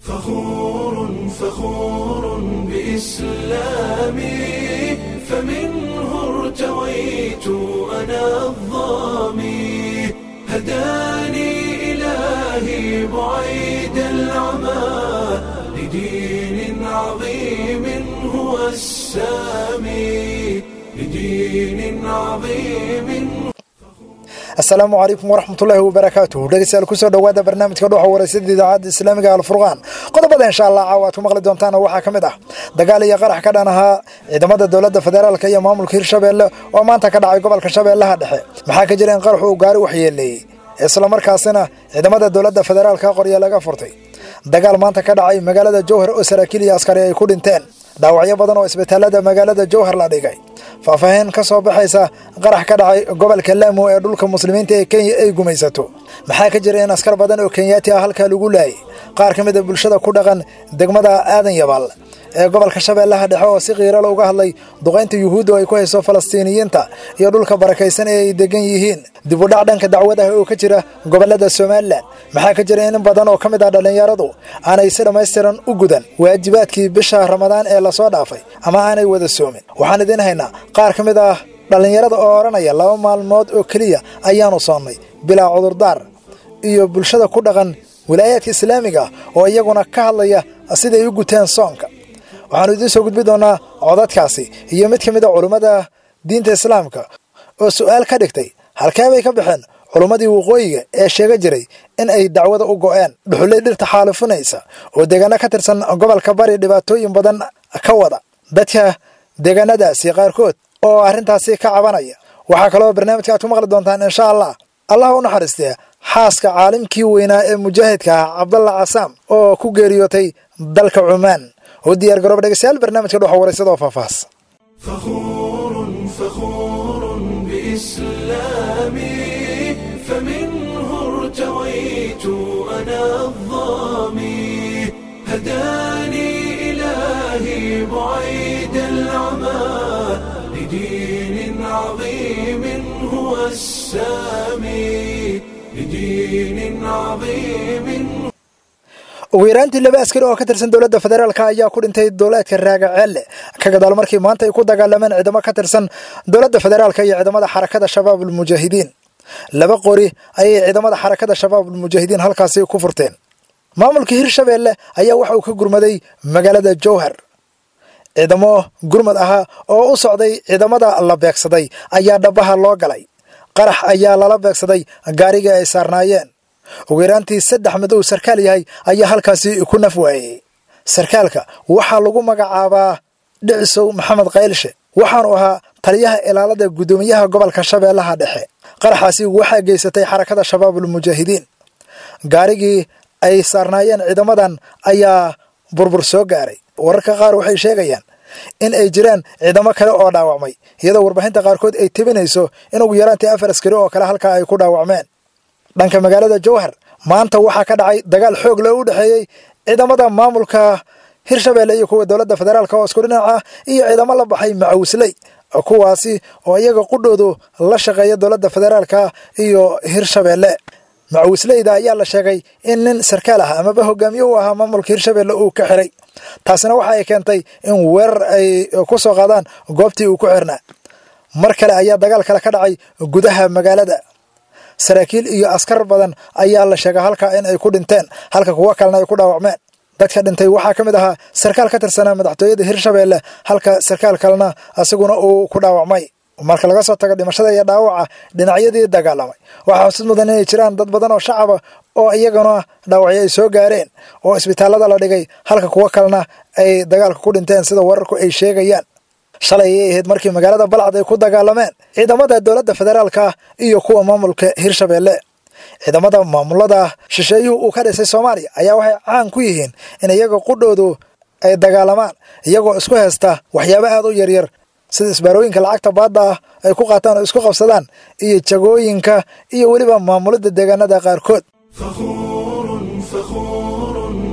فخور فخور بإسلامي فمنه ارتويت أنا الظامي هداني إلهي بعيد العمى لدين عظيم هو السامي لدين عظيم asalaamu calaykum waraxmatullaahi wabarakaatuh dhegeystayaal kusoo dhowaada barnaamijka dhuuxa waraysyada idaacadda islaamiga alfurqaan qodobada insha allah caawa aad ku maqli doontaana waxaa ka mid ah dagaal iyo qarax ka dhan ahaa ciidamada dowladda federaalka iyo maamulka hirshabeelle oo maanta ka dhacay gobolka shabeellaha dhexe maxaa ka jira in qaraxu uu gaari waxyeeleeyey islamarkaasina ciidamada dowladda federaalka qorya laga furtay dagaal maanta ka dhacay magaalada jowhar oo saraakiil iyo askari ay ku dhinteen dhaawacyo badan oo isbitaalada magaalada jowhar la dhigay faahfaahin ka soo baxaysa qarax ka dhacay gobolka laamo ee dhulka muslimiinta ee kenya ay gumaysato maxaa ka jira in askar badan oo kenyaati ah halkaa lagu laayay qaar ka mid a bulshada ku dhaqan degmada aadan yabal ee gobolka shabeellaha dhexe oo si qiirala uga hadlay duqaynta yuhuuddu ay ku hayso falastiiniyiinta iyo dhulka barakaysan ee ay degan yihiin dibudhac dhanka dacwadaha oo ka jira gobolada somalilan maxaa ka jira in in badan oo ka mid ah dhallinyaradu aanay si dhammaystiran u gudan waajibaadkii bisha ramadaan ee lasoo dhaafay ama aanay wada soomin waxaan idiin haynaa qaar ka mid ah dhallinyarada oo odhanaya laba maalmood oo keliya ayaanu soonnay bilaa cudurdaar iyo bulshada ku dhaqan wilaayaadka islaamiga oo iyaguna ka hadlaya siday u guteen soonka waxaanu idiin soo gudbi doonaa codadkaasi iyo mid ka mid a culummada diinta islaamka oo su'aal ka dhigtay halkee bay ka baxeen culummadii waqooyiga ee sheega jiray in ay dacwada u go'een dhuxulley dhirta xaalifinaysa oo deegaano ka tirsan gobolka bari dhibaatooyin badan ka wada dadka deegaanadaasi qaarkood oo arrintaasi ka cabanaya waxaa kaloo barnaamijka aad ku maqli doontaan insha allah allah u naxariistee xaaska caalimkii weynaa ee mujaahidka ah cabdalla casaam oo ku geeriyootay dalka cumaan oo diyaar garooba dhegeystayaal barnaamijka dhuxa waraysada oo faahfaahs فخور فخور بإسلامي فمنه ارتويت أنا الظامي هداني إلهي بعيد العمى لدين عظيم هو السامي لدين عظيم ugu yaraantii laba askari oo ka tirsan dowladda federaalka ayaa ku dhintay dowlaadka raagaceelle ka gadaal markii maanta ay ku dagaalameen ciidamo ka tirsan dowladda federaalka iyo ciidamada xarakada shabaab ulmujaahidiin laba qori ayay ciidamada xarakada shabaab ulmujaahidiin halkaasi ku furteen maamulka hirshabeelle ayaa waxa uu ka gurmaday magaalada jowhar ciidamo gurmad ahaa oo u socday ciidamada la beegsaday ayaa dhabaha loo galay qarax ayaa lala beegsaday gaarigii ay saarnaayeen ugu yaraantii saddex mid uu sarkaal yahay ayaa halkaasi ku naf waayey sarkaalka waxaa lagu magacaabaa dhicisow maxamed kaylshe waxaanu ahaa taliyaha ilaalada guddoomiyaha gobolka shabeellaha dhexe qaraxaasi waxaa geysatay xarakada shabaabulmujaahidiin gaarigii ay saarnaayeen ciidamadan ayaa burbur soo gaaray wararka qaar waxay sheegayaan in ay jiraan ciidamo kale oo dhaawacmay iyadoo warbaahinta qaarkood ay tebinayso in ugu yaraantii afar askari oo kale halkaa ay ku dhaawacmeen dhanka magaalada jowhar maanta waxaa ka dhacay dagaal xoog leh u dhexeeyey ciidamada maamulka hirshabeelle iyo kuwa dowladda federaalk oo isku dhinac ah iyo ciidamo la baxay macawisley kuwaasi oo iyaga qudhoodu la shaqeeya dowladda federaalka iyo hirshabeelle macawisleyda ayaa la sheegay in nin sarkaal ah amaba hogaamiye u ahaa maamulka hirshabeelle uu ka xiray taasina waxa ay keentay in weerar ay ku soo qaadaan goobtii uu ku xirnaa mar kale ayaa dagaal kale ka dhacay gudaha magaalada saraakiil iyo askar badan ayaa la sheega halkaa in ay ku dhinteen halka kuwo kalena ay ku dhaawacmeen dadka dhintay waxaa ka mid ahaa sarkaal ka tirsanaa madaxtooyada hirshabeelle halka sarkaal kalena isaguna uu ku dhaawacmay marka laga soo tago dhimashada iyo dhaawaca dhinacyadii dagaalamay waxaa xusid mudan inay jiraan dad badan oo shacaba oo iyaguna dhaawacyo ay soo gaareen oo isbitaalada la dhigay halka kuwo kalena ay dagaalka ku dhinteen sida wararku ay sheegayaan shalay ayay ahayd markii magaalada balcad ay ku dagaalameen ciidamada dowladda federaalka iyo kuwa maamulka hirshabeelle ciidamada maamulada shisheeyuhu uu ka dhisay soomaaliya ayaa waxay caan ku yihiin in iyaga qudhoodu ay dagaalamaan iyagoo isku haysta waxyaabo aad u yaryar sida isbaarooyinka lacagta baadda ah ay ku qaataan oo isku qabsadaan iyo jagooyinka iyo weliba maamulidda deegaanada qaarkood فخور فخور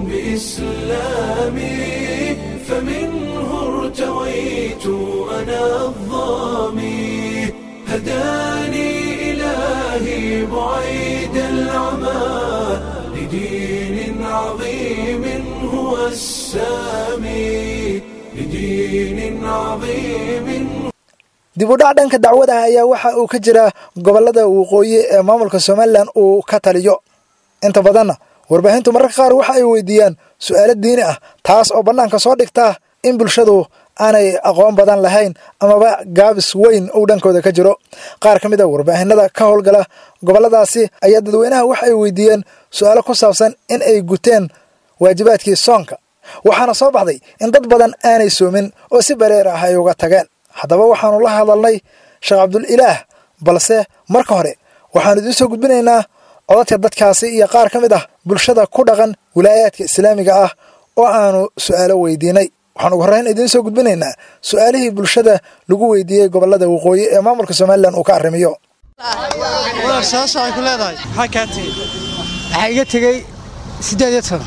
بإسلامي فمنه ارتويت أنا الظامي هداني إلهي بعيد العمى لدين عظيم السامي لدين عظيم dib u dhac dhanka dacwadaha ayaa waxa uu ka jiraa gobollada waqooyi ee maamulka somalilan uu ka taliyo inta badanna warbaahintu mararka qaar waxa ay weydiiyaan su'aalo diini ah taas oo bannaanka soo dhigta in bulshadu aanay aqoon badan lahayn amaba gaabis weyn uu dhankooda ka jiro qaar ka mid a warbaahinada ka howlgala gobolladaasi ayaa dadweynaha waxa ay weydiiyeen su'aalo ku saabsan in ay guteen waajibaadkii soonka waxaana soo baxday in dad badan aanay soomin oo si bareer ah ay uga tageen haddaba waxaanu la hadalnay sheekh cabdul ilaah balse marka hore waxaanu idiin soo gudbinaynaa codadka dadkaasi iyo qaar ka mid ah bulshada ku dhaqan wilaayaadka islaamiga ah oo aanu su'aalo weydiinay waxaan ugu horreyn idiin soo gudbinaynaa su'aalihii bulshada lagu weydiiyey gobollada waqooyi ee maamulka somalilan uu ka arrimiyo walaal sababta ay ku leedahay maxaa kaa tegey waxaa iga tegey siddeed iyo toban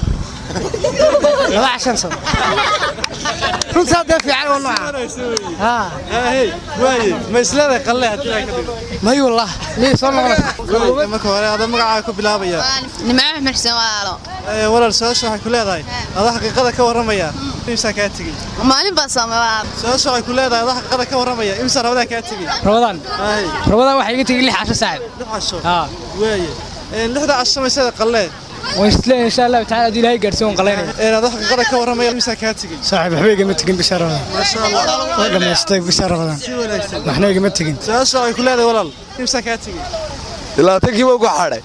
laba cashan sano runtaa dee fiican oo nooca haa hey waaye ma isleedahay qalle haddii ay ka dhigo may wallah miyay soo noqonaysa Waaye, marka hore ada magacaaga ku bilaabaya nimco xmirsan walaalo Ee, walaal sababta waxay ku leedahay ada xaqiiqada ka warramaya imsaa kaa tegey maalin baa soomay walaalo sababta waxay ku leedahay ada xaqiiqada ka warramaya imsaa rabadaa kaa tegey rabadaan hay rabadaan waxaa iga tegey lix casho saaxib lix casho haa waaye Ee, lixda casho ma isleedahay qalle waan isleeyahay insha allahu tacaala haddii ilaahay gaarsiin waan qalaynaya Ee, ada xaqiiqada ka warramaya imsaa kaa tegey saaxib waxba igama tegin bisha rabadaan maasha allah way dhammaystay bisha rabadaan si wanaagsan waxna igama tegin sababta waxay ku leedahay walaal imsaa kaa tegey ilaatankii baa ugu xadhay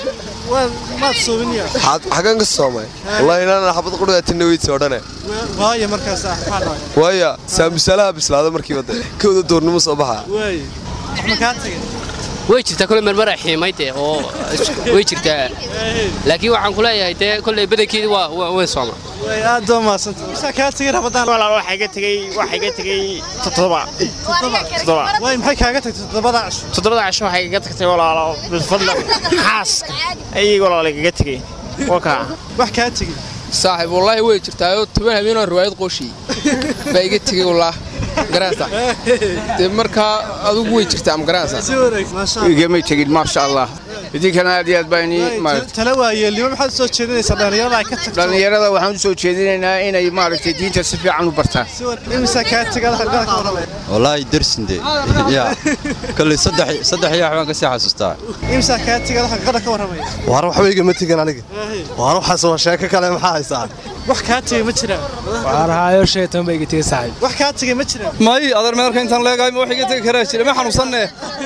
waa maad soobiniya xagan ka soomay wallahi inaan xabad qudhaatina weydsi odhane waaye markaas ah maxaa dhacay waaya saambusalaha bislaada markiiba de kowda doornimo soo baxa waaye wax ma kaa tegey way jirtaa kole marmara xiimay dee oo way jirtaa laakiin waxaan ku leeyahay dee kolley badankeedi waa waa- way sooma waaye aad baa mahadsanta imsaa kaa tegey rabadaan walaal waxaa iga tegey waxaa iga tegey toddoba toddoba waaye maxay kaaga tagtay toddobada casho toddobada casho waxay iga tagtay walaalo bilfadla xaaska ayay walaal igaga tegey waa kaa wax kaa tegey saaxiib wallaahi way jirtaayoo toban habeenoo riwaayad qooshiy baa iga tegey wallaah garanaysa dee markaa adugu way jirtaa ama garanaysa si wanaagsan maasha allah igama tegin maasha allah idinkana aad iyo aad baa inii maaragtay tala waayeelnimo maxaad soo jeedinaysaa dhallinyarada ay ka tagto dhallinyarada waxaan u soo jeedinaynaa inay maaragtay diinta si fiican u bartaan si wan- imisa kaa tegay ada xaqiiqada ka warramaya wallaahi darsinde ya kolley saddex saddex iyo waxbaan kasii xasuustaa imisa kaa tegay ada xaqiiqada ka warramaya waar waxba igama tegin aniga Waaye, waar waxaas waa sheeko kale maxaa haysaa wax kaa tegey ma jiraan waxaan ahaayo shan iyo toban baa iga tegey saaxib wax kaa tegey ma jiraan may adeer meelka intaan leegahay ma wax iga tegi karaa jira ma xanuunsanne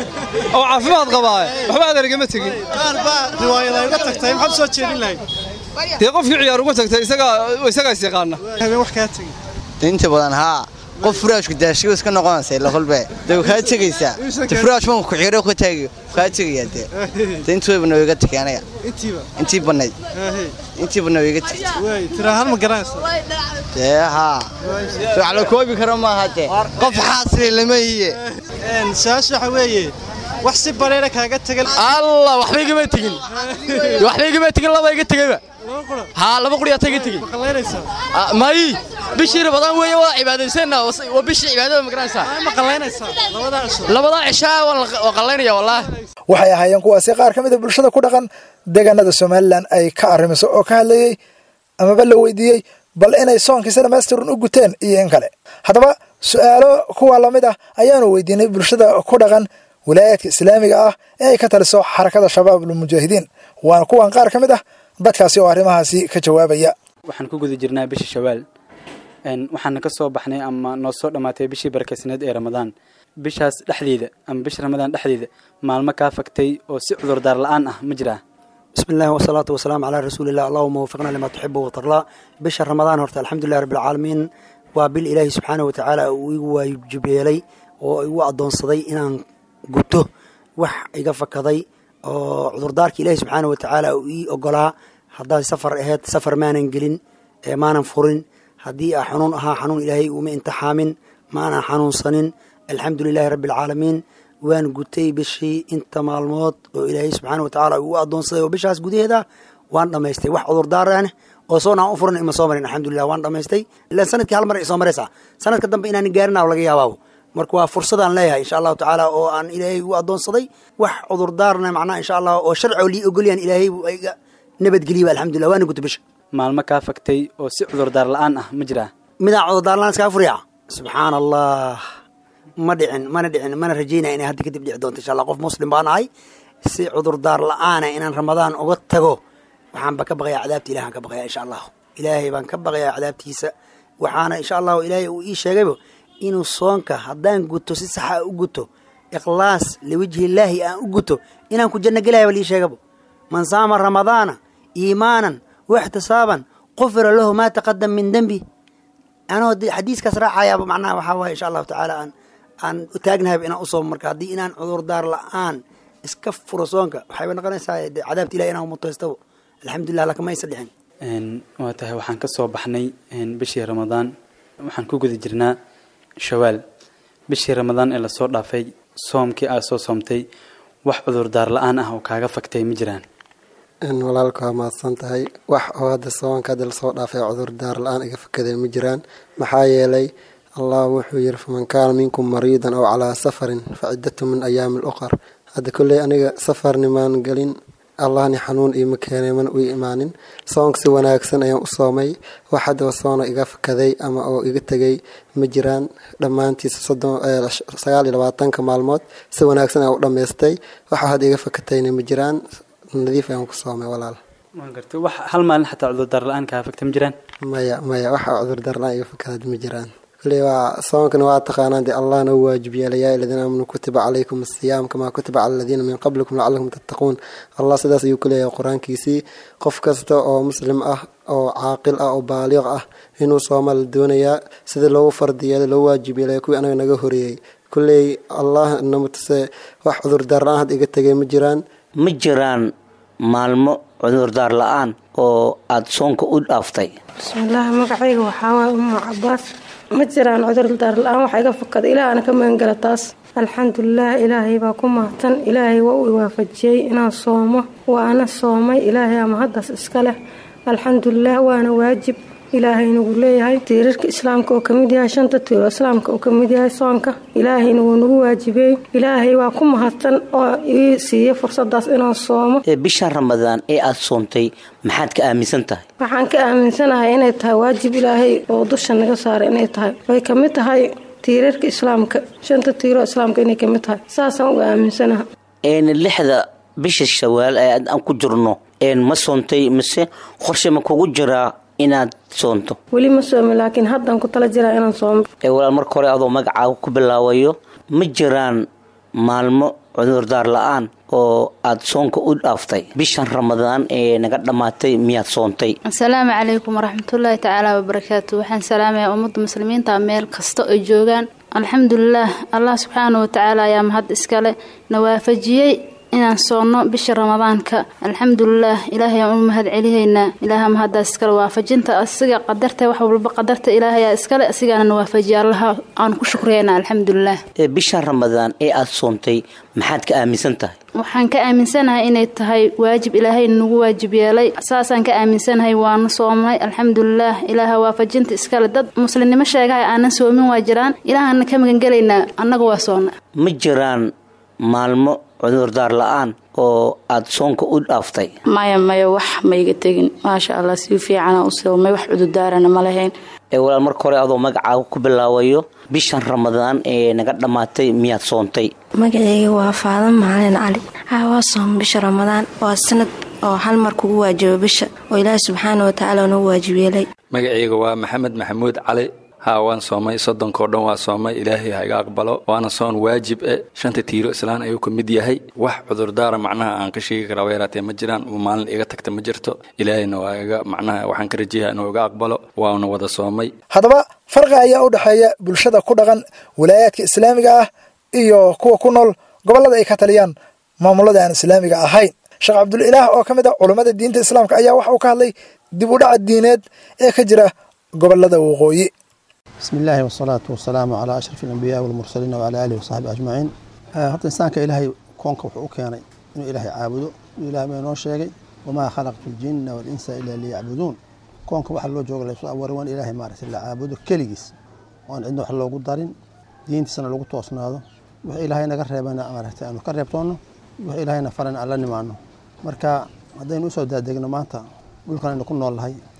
oo caafimaad qabaa waxba adeer igama tegin qaar baa riwaayada ay uga tagtay maxaad soo jeedin lahayd dee qofkii ciyaar uga tagtay isagaa isagaa is yaqaana habeen wax kaa tegey inta badan haa qof furaashku daashigo iska noqonaysa ila kolbe de kaa tegaysaa de furaash man ku xiro ku taagi kaa tegaya de de intii wayba nooga tegay aniga intiiba intii banayd Waaye, intiiba nooga tegay waaye tira hal ma garanaysa dee haa wax la koobi karo maaha de qof xaasri lama hiye Een, su-aasha waxa weeye wax si bareera kaaga tegay allah waxba igama tegin waxba igama tegin laba iga tegayba laba qura haa laba quriyaa iga tegin ma qallaynaysaa Ah, may bishii rabadaan weeye waa cibaadaysana waa bishii cibaadada ma garanaysaa Ay, ma qallaynaysaa labada casho labadaa cishaa waa la- waa qallaynaya wallaahi waxay ahaayeen kuwaasi qaar ka mid a bulshada ku dhaqan deegaanada somalilan ay ka arrimiso oo ka hadlayey amaba la weydiiyey bal inay soonkiisa dhammaystirun u guteen iyo in kale haddaba su'aalo kuwa lamid ah ayaanu weydiinay bulshada ku dhaqan wilaayaadka islaamiga ah ee ay ka taliso xarakada shabaabul mujaahidiin waana kuwan qaar ka mid ah dadkaasi oo arrimahaasi ka jawaabaya waxaan ku guda jirnaa bisha shawaal Een, waxaana ka soo baxnay ama noo soo dhammaatay bishii barakaysaneed ee ramadaan bishaas dhexdeeda ama bisha ramadaan dhexdeeda maalmo kaa fagtay oo si cudurdaar la-aan ah ma jiraa بسم الله والصلاة والسلام على رسول الله اللهم وفقنا لما تحب وترضى بشهر رمضان هرت الحمد لله رب العالمين وبال إله سبحانه وتعالى ويجب لي وأدون صدي إن قلته وح إيقاف كذي عذر دارك إله سبحانه وتعالى وإيقلا هذا سفر إهات سفر ما ننقلن ما ننفرن هدي حنون ها حنون إلهي وما انت حامن ما أنا حنون صنن الحمد لله رب العالمين waan gutay bishii inta maalmood oo ilaahay subxaana watacaala uu adoonsaday oo bishaas gudaheeda waan dhammaystay wax cudurdaaraan oo soon aan u furan ima soo marin alxamdulilah waan dhammaystay ilaan sanadkii hal mar ay soo maraysaa sanadka dambe inaan gaarinaa laga yaabaa marka waa fursadaan leeyahay insha allahu tacaala oo aan ilaahay u adoonsaday wax cudurdaarna macnaha insha allah oo sharci oo lii ogolyaan ilaahay iga nabadgeliya alxamdulilah waana gutay bisha maalmo kaa faktay oo si cudurdaar la-aan ah ma jiraa midaan cudurdaarlaan iskaa furiya subxaan allah ma dhicin mana dhicin mana rajaynaya inay hadda kadib dhici doonto insha allah qof muslim baan ahay si cudurdaar la-aana inaan ramadaan uga tago waxaanba ka baqayaa cadaabta ilahan ka baqayaa insha allahu ilaahay baan ka baqayaa cadaabtiisa waxaana insha allahu ilaahay uu ii sheegayba inuu soonka haddaan guto si saxa u guto ikhlaas liwajhi illaahi aan u guto inaan ku janno gelaya ba lii sheegaba man saama ramadaana iimaanan waxtisaaban qufira lahu maa taqadam min dembi anoo xadiiskaas raacayaaba macnaha waxaa waaye insha allahu tacaala aan aan u taagnahayba inaan usoomo marka haddii inaan cudurdaar la-aan iska furo soonka waxayba noqonaysaa de cadaabta ilahi inaan mutaystabo alxamdulilah lakama aysa dhicin waa tahay waxaan ka soo baxnay bishii ramadaan waxaan ku guda jirnaa shawaal bishii ramadaan ee lasoo dhaafay soomkii aad soo soomtay wax cudurdaar la-aan ah oo kaaga faktay ma jiraan walaalka waa mahadsan tahay wax oo hadda soonka hadda lasoo dhaafay cudurdaar la-aan iga fakadeen ma jiraan maxaa yeelay allah wuxuu yiri faman kaana minkum mariidan aw calaa safarin fa ciddatu min ayaami luqar hadda kolley aniga safarnimaan gelin allahni xanuun iima keenay mana ii imaanin soonka si wanaagsan ayaan u soomay wax haddaba soona iga fakaday ama oo iga tegay ma jiraan dhammaantiisa sagaal iyo labaatanka maalmood si wanaagsan ayaan u dhammaystay waxa hadda iga fakatayna ma jiraan nadiif ayaan ku soomay walaal waan gartay wax hal maalin xataa cudurdaar la-aan kaa fagta ma jiraan maya maya waxa cudurdaar la-aan iga fakadad ma jiraan kule waa soonkana waa taqaanaan dee allah noo waajib yeelay yaa aladiina aamanuu kutiba calaykum asiyaam kamaa kutiba cala aladiina min qablikum lacalakum tattaquun allah sidaas ayuu ku leeyahay qur-aankiisii qof kasta oo muslim ah oo caaqil ah oo baaliq ah inuu sooma la doonayaa sida loogu fardi yeelay loo waajib yeelay kuwii anaga naga horeeyey kulley allah namatuse wax cudurdaar la-aan hadda iga tegay ma jiraan ma jiraan maalmo cudurdaar la-aan oo aada soonka u dhaaftay bismillaahi magacayga waxaa waaya umu cabaas ma jiraan cudurdaar la-aan waxa iga fakada ilaahana ka magangala taas alxamdulilah ilaahay baa ku mahadsan ilaahay waa uu waafajiyey inaan soomo waana soomay ilaahay ama haddaas iska leh alxamdulilah waana waajib ilaahayna wuu leeyahay tiirarka islaamka oo kamid yahay shanta tiiro islaamka oo kamid yahay soonka ilaahayna wuu nagu waajibiyey ilaahay waa ku mahadsan oo ii siiyey fursadaas inaan soomo bishan ramadaan ee aada soontay maxaad ka aaminsan tahay waxaan ka aaminsanahay inay tahay waajib ilaahay oo dusha naga saaray inay tahay way kamid tahay tiirarka islaamka shanta tiiro islaamka inay kamid tahay saasaan uga aaminsanaha lixda bisha shawaal ee aan ku jirno ma soontay mise qorshe ma kugu jiraa inaad soonto weli ma soomi laakiin haddaan ku tala jiraa inaan soomo walaal marka hore adoo magacaaga ku bilaabayo ma jiraan maalmo cudurdaar la-aan oo aada soonka u dhaaftay bishan ramadaan ee naga dhammaatay miyaad soontay asalaamu calaykum waraxmatullaahi tacaala wabarakaatu waxaan salaamayaa ummadda muslimiinta meel kasta ay joogaan alxamdulilaah allah subxaana watacaala ayaa mahad iskale na waafajiyey inaan soonno bisha ramadaanka alxamdulilaah ilaahay aan u mahad celihaynaa ilaaha mahaddaas iskale waafajinta asiga qadarta wax walba qadarta ilaahayaa iskale asigaana na waafajiya allaha aan ku shukriyaynaa alxamdulilaah bishan ramadaan ee aada soontay maxaad ka aaminsan tahay waxaan ka aaminsanahay inay tahay waajib ilaahay nagu waajib yeelay saasaan ka aaminsanahay waana soomnay alxamdulilaah ilaaha waafajinta iskale dad muslimnimo sheegahay aanan soomin waa jiraan ilaahana ka magangelaynaa annaga waa soonna ma jiraan maalmo cudurdaar la-aan oo aada soonka u dhaaftay maya maya wax maiga tegin maasha allah si fiicana u soomay wax cudurdaarana ma lahayn walaal marka hore adoo magacaaga ku bilaabayo bishan ramadaan ee naga dhammaatay miyaad soontay magaceyga waa faadan macalin cali haa waa soom bisha ramadaan waa sanad oo hal mar kugu waajibo bisha oo ilaahi subxaana watacaala nagu waajib yeelay magaceyga waa maxamed maxamuud cali haa waan soomay soddonkao dhan waa soomay ilaahay ha iga aqbalo waana soon waajib e shanta tiiro islaan ayuu ka mid yahay wax cudurdaara macnaha aan ka sheegi karaa weeraatee ma jiraan maalin iga tagta ma jirto ilaahayna waa iga macnaha waxaan ka rajayaha inuu iga aqbalo waana wada soomay haddaba farqi ayaa u dhexeeya bulshada ku dhaqan walaayaadka islaamiga ah iyo kuwa ku nool gobollada ay ka taliyaan maamulada aan islaamiga ahayn sheekh cabdulilaah oo ka mid ah culummada diinta islaamka ayaa waxa uu ka hadlay dib u dhaca diineed ee ka jira gobollada waqooyi بسم الله والصلاة والسلام على أشرف الأنبياء والمرسلين وعلى آله وصحبه أجمعين horta insaanka ilaahay koonka wuxuu u keenay inuu ilaahay caabudo ilahay baa inoo sheegay wamaa khalaqtu ljinna walinsa ilaa liyacbuduun koonka waxa loo jooga laysu abuuray waan ilaahay maaragtay la caabudo keligiis oon cidna wax loogu darin diintiisana lagu toosnaado wix ilaahay naga reebana maaragtay aanu ka reebtoonno wix ilaahayna farana aan la nimaano marka haddaynu usoo daadegno maanta dhulkan aynu ku nool nahay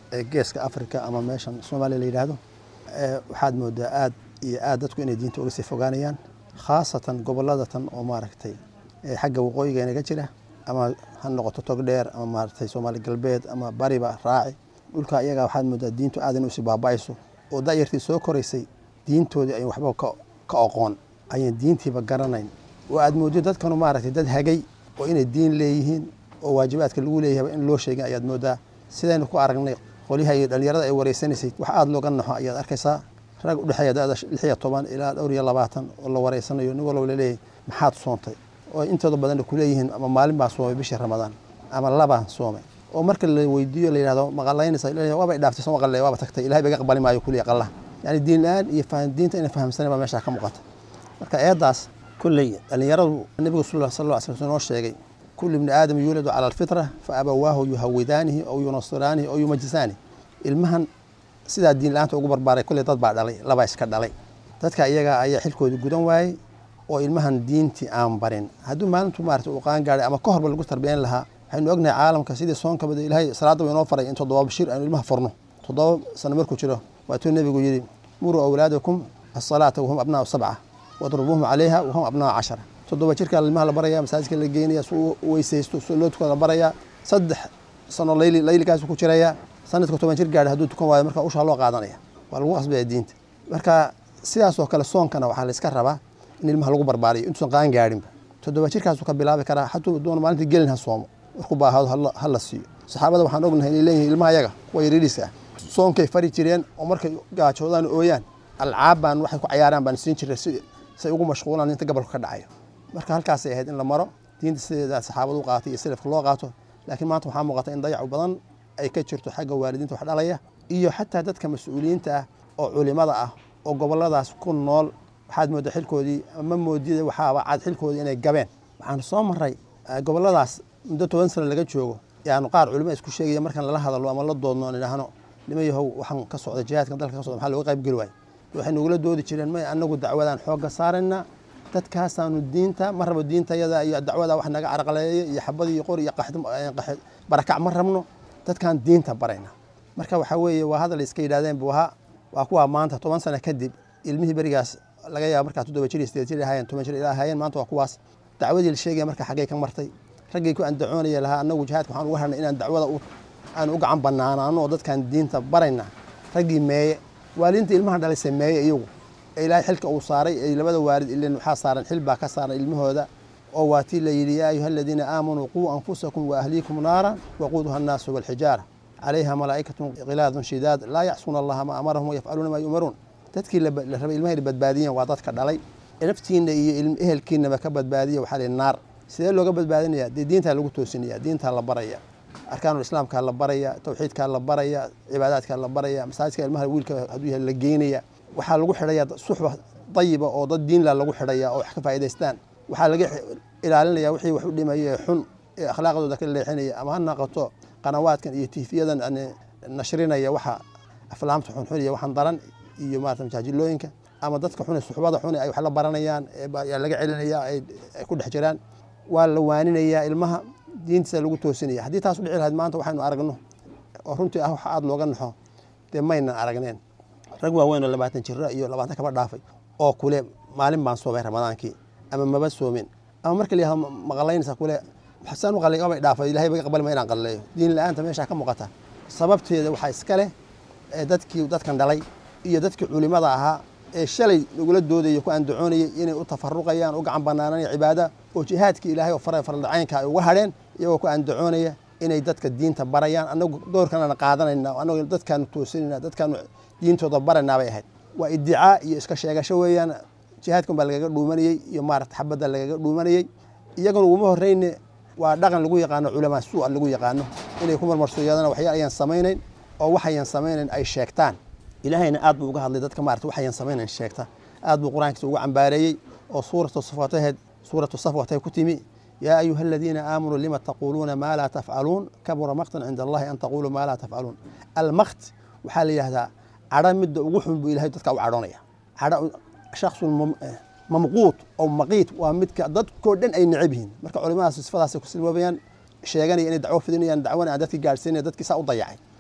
ee geeska afrika ama meeshan soomaaliya la yidhaahdo waxaad moodaa aad iyo aad dadku inay diinta uga sii fogaanayaan khaasatan gobolada tan oo maaragtay xagga waqooyiga inaga jira ama ha noqoto tog dheer ama maaragtay soomaali galbeed ama bariba raaci dhulka iyaga waxaad moodaa diintu aad inay usii baaba'ayso oo da'yartii soo koraysay diintoodii ay waxba ka oqoon ayaan diintiiba garanayn oo aad mooddo dadkanu maaragtay dad hagay oo inay diin leeyihiin oo waajibaadka lagu leeyahayba in loo sheegin ayaad moodaa sidaynu ku aragnay qolyaha iyo dhallinyarada ay wareysanaysay wax aada looga naxo ayaad arkaysaa rag udhexeeya da'da lix iyo toban ilaa dhowr iyo labaatan oo la wareysanayo nin walba laleeyahay maxaad soontay oo intooda badanna kuleeyihiin ama maalin baa soomay bishii ramadaan ama labaa soomay oo marka la weydiiyo la yidhahdo maqalaynaysa waabay dhaaftay soo maqalay waaba tagtay ilahay baga aqbali maayo kuliya qallah yani diin la-aan iyo diinta inay fahamsanen baa meeshaa ka muuqata marka eeddaas kulley dhallinyaradu nebigu sal sal lla sl noo sheegay kullu ibni aadam yuuladu cala alfitra fa abawaahu yuhawidaanihi aw yunasiraanihi aw yumajisaanihi ilmahan sidaa diin la-aanta ugu barbaaray kulley dad baa dhalay labaa iska dhalay dadka iyaga ayaa xilkoodii gudan waayey oo ilmahan diintii aan barin hadduu maalintu maarata uu qaan gaadhay ama ka horba lagu tarbiyan lahaa waxaynu ognahay caalamka sidii soonkabada ilaahay salaadda wa inoo faray in toddoba bashir aynu ilmaha furno toddoba sano markuu jiro waatuu nebigu yidhi muruu awlaadakum asalaata wahum abnaau sabca wadrubuuhum calayha wahum abnaau cashara toddoba jirkaa ilmaha la baraya masaajidka la geynaya si uu weysaysto si loo tukada la barayaa saddex sano layli laylikaasu ku jiraya sanadka toban jir gaadha hadduu tukan waayo marka ushaa loo qaadanaya waa lagu qasbaya diinta marka sidaasoo kale soonkana waxaa la iska rabaa in ilmaha lagu barbaariyo intuusan qaan gaadhinba toddoba jirkaasuu ka bilaabi karaa hatuu doona maalintii gelin ha soomo markuu baahado ha la siiyo saxaabada waxaan ognahay inay leeyihin ilmaha yaga kuwa yariiriska ah soonkay fari jireen oo markay gaajoodaan ooyaan alcaab baan waxay ku cayaaraan baan siin jiray si say ugu mashquulaan inta gabalku ka dhacayo marka halkaasay ahayd in la maro diinta sideeda saxaabada u qaatay iyo salafka loo qaato laakiin maanta waxaa muuqata in dayacu badan ay ka jirto xagga waalidiinta wax dhalaya iyo xataa dadka mas-uuliyiinta ah oo culimada ah oo goboladaas ku nool waxaad moodda xilkoodii ma moodida waxaaba cad xilkoodii inay gabeen waxaan soo maray goboladaas muddo toban sano laga joogo yaanu qaar culimo isku sheegaya markaan lala hadalo ama la doodno aan idhaahno nima yahow waxaan ka socda jihaadkan dalka ka socda maxaa looga qayb geli waayey waxay nugula doodi jireen may annagu dacwadaan xoogga saarayna dadkaasaanu diinta ma rabo diintayada iyo dacwada wax naga carqaleeya iyo xabad iyo qor iyo barakac ma rabno dadkaan diinta barayna marka waxaa weeye waa hadal iska yidhahdeen buha waa kuwa maanta toban sano kadib ilmihii berigaas laga yaaba markaa toddoba jir iyo sideed jir ahaayeen toban jir ilaa ahaayeen maanta waa kuwaas dacwadii la sheegaya marka xaggay ka martay raggii ku andacoonaya lahaa annagu jihaadka waxaan uga harnay inaan dacwada aan u gacan banaanaano oo dadkaan diinta barayna raggii meeye waalidiinta ilmaha dhalaysay meeye iyagu ee ilaahay xilka uu saaray ee labada waalid ilen waxaa saaran xil baa ka saaran ilmahooda oo waa tii la yidhi yaa ayuha aladiina aamanuu quu anfusakum wa ahliikum naara waquuduha annaasu walxijaara calayha malaa'ikatun khilaadun shidaad laa yacsuuna allaha ma amarahum wayafcaluuna maa yu'maruun dadkii la rabay ilmaha inay badbaadiyeen waa dadka dhalay naftiinna iyo ehelkiinaba ka badbaadiya waxaa lihi naar sidee looga badbaadinaya dee diintaa lagu toosinaya diintaa la baraya arkaanul islaamkaa la baraya tawxiidkaa la baraya cibaadaadkaa la baraya masaajidka ilmaha wiilka hadduu yahay la geynaya waxaa lagu xidhaya suxba dayiba oo dad diinla lagu xidhaya oo wax ka faa'idaystaan waxaa laga ilaalinaya wixii wax u dhimaya ee xun ee akhlaaqdooda ka leexinaya ama ha naqato qanawaadkan iyo tiifiyadan nashrinaya waxa aflaamta xunxun iyo waxaan daran iyo maarata majaajilooyinka ama dadka xune suxbada xune ay wax la baranayaan yaa laga celinaya ay ku dhex jiraan waa la waaninayaa ilmaha diintiisa lagu toosinaya haddii taas u dhici lahayd maanta waxaynu aragno oo runtii ah wax aada looga naxo dee maynan aragneen rag waaweyn oo labaatan jira iyo labaatan kaba dhaafay oo kule maalin baan soomay ramadaankii ama maba soomin ama marka la yihahdo maqalaynaysa kule xasaan u qalay abay dhaafay ilahay baga aqbali ma inaan qalleeyo diin la-aanta meeshaa ka muuqata sababteeda waxaa iska leh dadkii dadkan dhalay iyo dadkii culimada ahaa ee shalay lagula doodaya ku andacoonayay inay u tafaruqayaan u gacan banaananaya cibaada oo jihaadkii ilaahay oo fara fardacaynka ay uga hadheen iyagoo ku andacoonaya inay dadka diinta barayaan annagu doorkanana qaadanayna annagu dadkaanu toosinayna dadkaanu diintooda baraynaa bay ahayd waa iddicaa iyo iska sheegasho weeyaan jihaadkan baa lagaga dhuumanayey iyo maarata xabadda lagaga dhuumanayey iyaguna uguma horreyne waa dhaqan lagu yaqaano culamaa suu'a lagu yaqaano inay ku marmarsoyadana waxyaal ayaan samaynayn oo waxayan samaynayn ay sheegtaan ilaahayna aad buu uga hadlay dadka maarata waxayan samaynayn sheegta aad buu qur-aankiisa uga cambaareeyey oo suuratu safwataheed suuratu safwatay ku timi yaa ayuha aladiina aamanuu lima taquuluuna maa laa tafcaluun kabura maqtan cinda allahi an taquluu maa laa tafcaluun almaqt waxaa la yidhahdaa cadho midda ugu xun buu ilahay dadka u cadhoonaya cadho shaksun mamquut oo maqiit waa midka dadkoo dhan ay necab yihiin marka culimadaas sifadaasay ku silmoobayaan sheeganaya inay dacwo fidinayaan dacwana aan dadki gaadhsiinaya dadkii saa u dayacay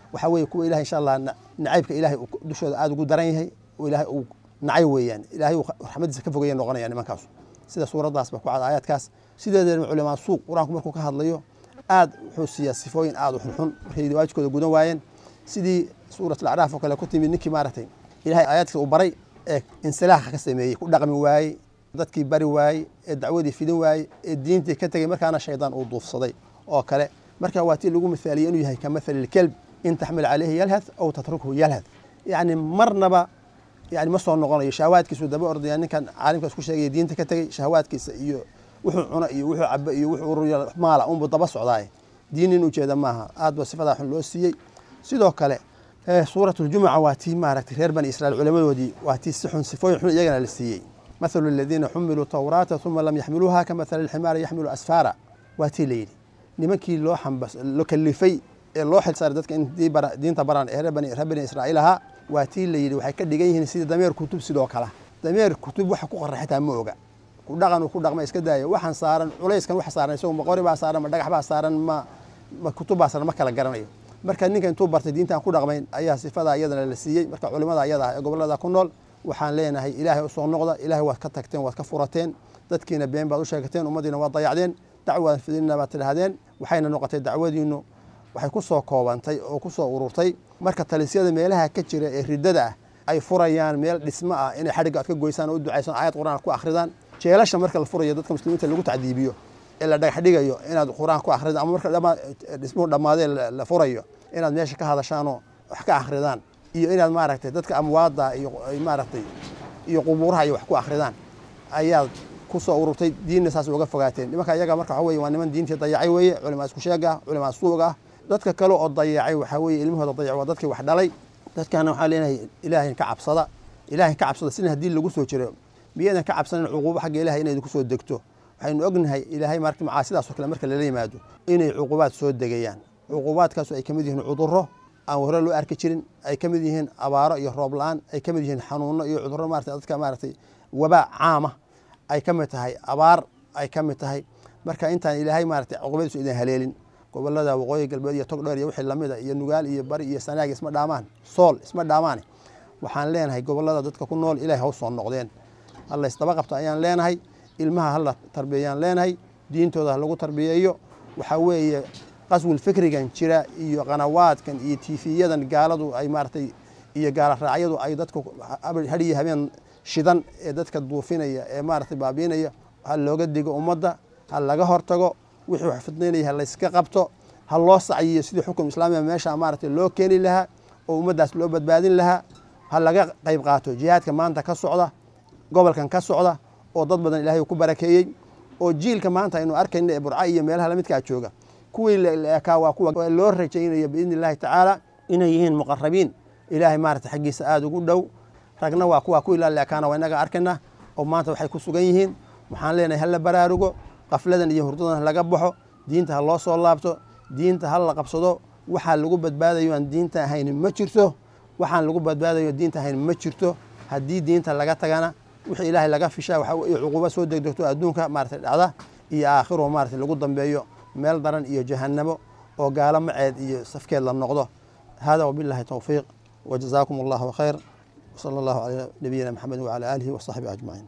waxaa weeye kuwa ilahay insha allah nacaybka ilahay uu dushooda aada ugu daran yahay oo ilaahay uu nacay weeyaan ilaahay uu raxmadiisa ka fogaya noqonaya nimankaasu sida suuraddaas ba ku cad aayaadkaas sideedeena culamaa suuq qur-aanku markuu ka hadlayo aad wuxuu siiyaa sifooyin aad u xunxun markay waajibkooda gudan waayeen sidii suurat alacraaf oo kale ku timid ninkii maaragtay ilahay aayaadkiisa uu baray ee insilaaxa ka sameeyey ku dhaqmi waayey dadkii bari waayey ee dacwadii fidin waayey ee diintii ka tegey markaana shaydaan uu duufsaday oo kale marka waa tii lagu mithaaliyey inuu yahay ka mathali lkelb in taxmil caleyhi yalhad aw tatrukhu yalhad yacni marnaba yani ma soo noqonayo shahawaadkiisu daba ordaya ninkan caalimkaas ku sheegaya diinta ka tegey shahawaadkiisa iyo wuxuu cuno iyo wuxuu cabo iyo wuxuu ururiya maala unbuu daba socdaaye diin in ujeeda maaha aad ba sifadaa xun loo siiyey sidoo kale suurat ljumuca waa tii maaragtay reer bani israiil culamadoodii waa tii si xun sifooyin xun iyagana la siiyey mathalu aladiina xumiluu tawraata uma lam yaxmiluuha ka mathali alximaari yaxmilu asfaara waa tii layidhi nimankii loo xambas loo kalifay ee loo xilsaaray dadka in diinta baraan ee reer bani israa'iil ahaa waa tii layidhi waxay ka dhigan yihiin sidii dameer kutub sidoo kale dameer kutub waxa ku qoran xitaa ma oga ku dhaqan uu ku dhaqma iska daayo waxaan saaran culayskan waxa saaran isagu ma qori baa saaran ma dhagax baa saaran ma ma kutub baa saaran ma kala garanayo marka ninka intuu bartay diintaan ku dhaqmayn ayaa sifadaa iyadana la siiyey marka culimada iyada ah ee gobolada ku nool waxaan leenahay ilaahay usoo noqda ilaahay waad ka tagteen waad ka furateen dadkiina been baad u sheegateen ummaddiina waad dayacdeen dacwaad fidinna baad tidhaahdeen waxayna noqotay dacwadiinu waxay ku soo koobantay oo ku soo ururtay marka talisyada meelaha ka jira ee riddada ah ay furayaan meel dhismo ah inay xadhigga aad ka goysaan oo u ducaysaan aayad qur'aan ku akhridaan jeelasha marka la furayo dadka muslimiinta lagu tacdiibiyo ee la dhagax dhigayo inaad qur'aan ku akhridaan ama marka dhismuhu dhammaadee la furayo inaad meesha ka hadashaanoo wax ka akhridaan iyo inaad maaragtay dadka amwaadda iyo maaragtay iyo qubuuraha iyo wax ku akhridaan ayaad ku soo ururtay diinna saas uga fogaateen nimanka iyaga marka waxa weye waa niman diintii dayacay weeye culimaa isku sheeg ah culimaa suug ah dadka kale oo dayacay waxaa weeye ilmahooda dayac waa dadkii wax dhalay dadkaana waxaa leenahay ilaahay ka cabsada ilaahay ka cabsada sina haddii lagu soo jiro miyaydan ka cabsanin cuquubo xagga ilahay inay kusoo degto waxaynu ognahay ilaahay marka macaasidaasoo kale marka lala yimaado inay cuqubaad soo degayaan cuqubaadkaasu ay ka mid yihiin cudurro aan hore loo arki jirin ay ka mid yihiin abaaro iyo roob la-aan ay ka mid yihiin xanuuno iyo cudurro maarata dadka maaragtay wabaa caama ay ka mid tahay abaar ay ka mid tahay marka intaan ilaahay maaragtay cuqubadiisu idin haleelin gobolada waqooyi galbeed iyo togdheer iyo wixii lamida iyo nugaal iyo bari iyo sanaag isma dhaamaan sool isma dhaamaane waxaan leenahay gobolada dadka ku nool ilahay haw soo noqdeen halla isdaba qabta ayaan leenahay ilmaha hala tarbiyeeyaan leenahay diintooda ha lagu tarbiyeeyo waxaa weeye qaswil fikrigan jira iyo qanawaadkan iyo tiifiyadan gaaladu ay maaragtay iyo gaala raacyadu ay dadka hadhiyo habeen shidan ee dadka duufinaya ee maaragtay baabiinaya ha looga digo ummadda ha laga hortago wixii wax fidnaynaya ha layska qabto ha loo sacyiyo sidii xukum islaamiga meesha maaragtay loo keeni lahaa oo ummaddaas loo badbaadin lahaa ha laga qayb qaato jihaadka maanta ka socda gobolkan ka socda oo dad badan ilaahay ku barakeeyey oo jiilka maanta aynu arkayna ee burca iyo meelaha lamidkaa jooga kuwii leekaa waa kuwa loo rajaynayo biidni illahi tacaala inay yihiin muqarabiin ilaahay maarata xaggiisa aada ugu dhow ragna waa kuwa kuwii la leekaana waa inaga arkayna oo maanta waxay ku sugan yihiin waxaan leenahay hala baraarugo qafladan iyo hurdadan laga baxo diinta ha loo soo laabto diinta ha la qabsado waxaa lagu badbaadayo aan diinta ahayn ma jirto waxaan lagu badbaadayo diinta ahayn ma jirto haddii diinta laga tagana wixii ilaahay laga fishaa waxa iyo cuquubo soo degdegto adduunka maarata dhacda iyo aakhiro maarata lagu dambeeyo meel daran iyo jahannamo oo gaalo maceed iyo safkeed la noqdo hada wabillahi towfiiq wajazaakum allahu khayr وصلى الله على نبينا محمد وعلى آله وصحبه أجمعين